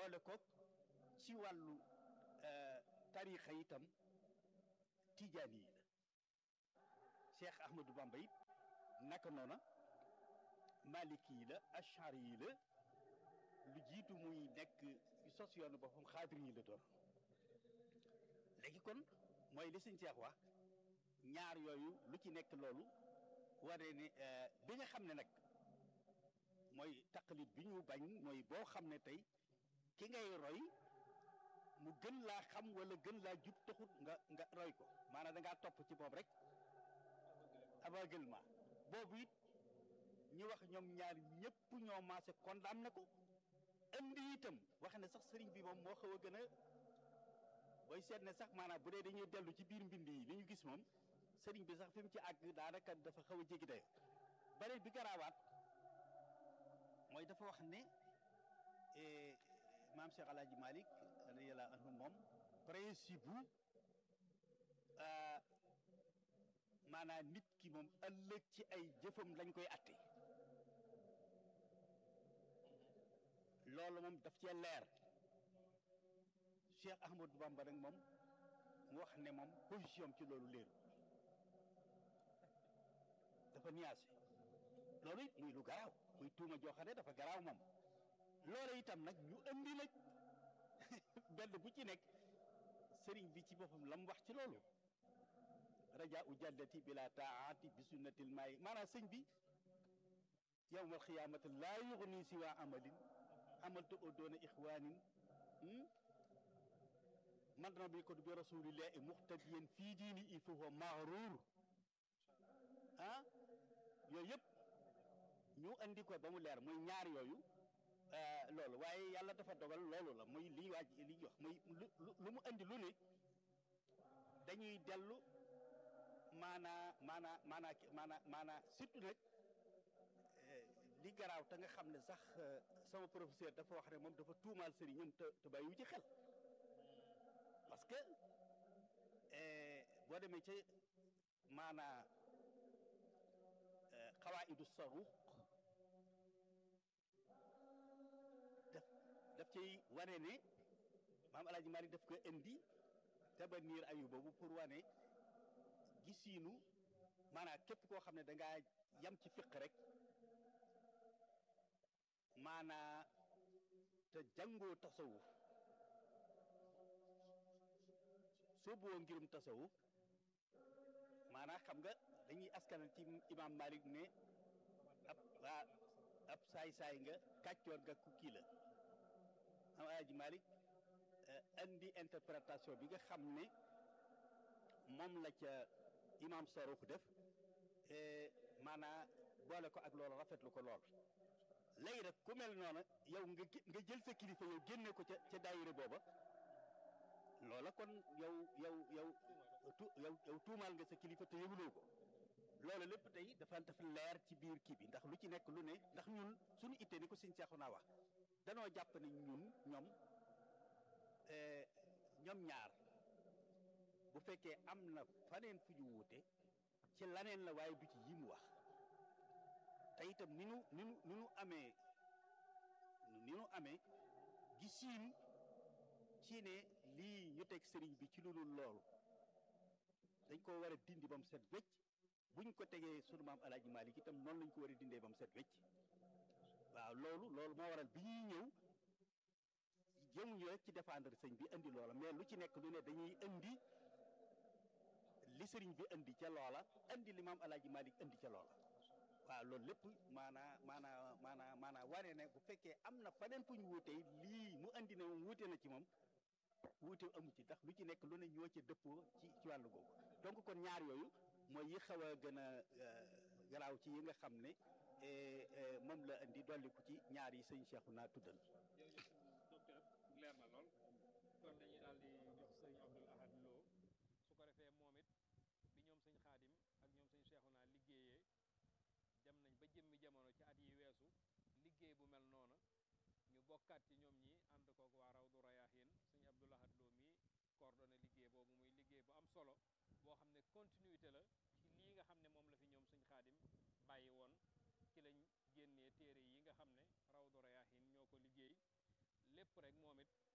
boole ko ci wàllu tarixa itam tijaani yi la Cheikh Ahmadou Bamba it naka noona maliki yi la ashari yi la lu jiitu muy nekk sos yoonu boppam xaadir yi la doon léegi kon mooy li sëñ Cheikh wax ñaar yooyu lu ci nekk loolu waree ne bi nga xam ne nag mooy taqalit bi ñu bañ mooy boo xam ne tey ki ngay roy mu gën laa xam wala gën laa jub taxut nga nga roy ko maanaam da ngaa topp ci moom rek aveuglement boobu it ñi wax ñoom ñaar ñëpp ñoo maase condamné ko indi itam wax ne sax sëriñ bi moom moo xaw a gën a booy seet ne sax maanaam bu dee dañuy dellu ci biir mbind yi li ñu gis moom sëriñ bi sax fi mu ci àgg daanaka dafa xaw a jéggi dayo beneen bi garaawaat mooy dafa wax ne maam Cheikh Alaaji Malick radiyallahu anhu moom principe bu maanaam nit ki moom ëllëg ci ay jëfam lañ koy atte loolu moom daf cee leer Cheikh Ahmadou Bamba nag moom mu wax ne moom position ci loolu leeru dafa nuancé loolu it muy lu garaaw muy tuuma joo xam ne dafa garaaw moom loolu itam nag ñu andi nag benn bu ci nekk sëriñ bi ci boppam la mu wax ci loolu raja u jàddati bila taati bi sunnatil maayi maanaam sëñ bi yowmal xiyaamati laa yuxni si waa amalin amaltu o doona ixwaanin man na bi ko bi rasulillahi muxtadiyan fii diini il faut maxruur ah yooyu yëpp ñu andi ko ba mu leer muy ñaar yooyu loolu waaye yàlla dafa dogal loolu la muy lii waaj li jox muy lu lu mu andi lu ne dañuy dellu maanaa maanaa maanaa maanaa maanaa surtout nag li garaaw te nga xam ne sax sama professeur dafa wax ne moom dafa tuumaal sëriñam te te bàyyiwu ci xel parce que boo demee ci maanaa xawaidu saruq daf daf cay wane ne maam alaaji Malik daf ko indi tabanir ayu boobu pour wane gisiinu maanaam képp koo xam ne da ngaa yam ci fiq rek maanaa te jàngoo tasawuf soo boo ngirum tasawuf maanaa xam nga dañuy askanal ci imam Malik ne ab waa ab saay-saay nga kàccoor nga ku kii la am alaaji Malik andi interprétation bi nga xam ne moom la ca imam Saruux def maanaa boole ko ak loolu rafetlu ko lool léegi nag ku mel noonu yow nga nga jël sa kilifa yow génne ko ca ca daayira booba loola kon yow yow yow tu yow yow tuumaal nga sa kilifa te yëguloo ko loolu lépp tey dafa dafa leer ci biir kii bi ndax lu ci nekk lu ne ndax ñun suñu ittee ni ko sëñ Seexu naa wax danoo jàpp ne ñun ñoom ñoom ñaar bu fekkee am na faneen fu ñu wuute ci laneen la waaye du ci yi mu wax te itam ni nu ni nu ni nu amee ni nu amee gisiin ci ne lii ñu teg sëriñ bi ci lu dul loolu dañ ko war a dindi ba mu set wecc buñ ko tegee sunu maam alaaji Malik itam noonu lañ ko war a dindee ba mu set wecc waaw loolu loolu moo waral bi ñuy ñëw jëmuñu rek ci défendre sëñ bi indi loola mais lu ci nekk lu ne dañuy indi li sëriñ bi indi ca loola indi li maam alaaji Malik indi ca loola waaw loolu lépp maanaa maanaa maanaa maanaa wane ne bu fekkee am na faneen fu ñu wuutee lii mu andi ne moom wuute na ci moom wuute amu ci ndax lu ci nekk lu ne ñoo ca dëppoo ci ci wàllu googu donc kon ñaar yooyu mooy yi xaw a gën a garaaw ci yi nga xam ne moom la indi dolliku ci ñaar yi sëñ Cheikhu naa tuddal docteur leer na lool kon dañuy daal di jox sëñ Abdul Ahad Lo su ko defee moom it bi ñoom sëñ Xaadim ak ñoom sëñ Cheikhu naa liggéeyee dem nañ ba jëmmi jamono ci at yi weesu liggéey bu mel noona ñu bokkaat ci ñoom ñi ànd koog waa Rawdu Rayaahin sëñ Abdul Ahad Lo mi coordonné liggéey boobu muy liggéey bu am solo boo xam ne continuité la ci lii nga xam ne moom la fi ñoom sëñ Xaadim bàyyi woon ci lañ génnee téere yi nga xam ne Rawdu Rayaahin ñoo ko liggéey lépp rek moom it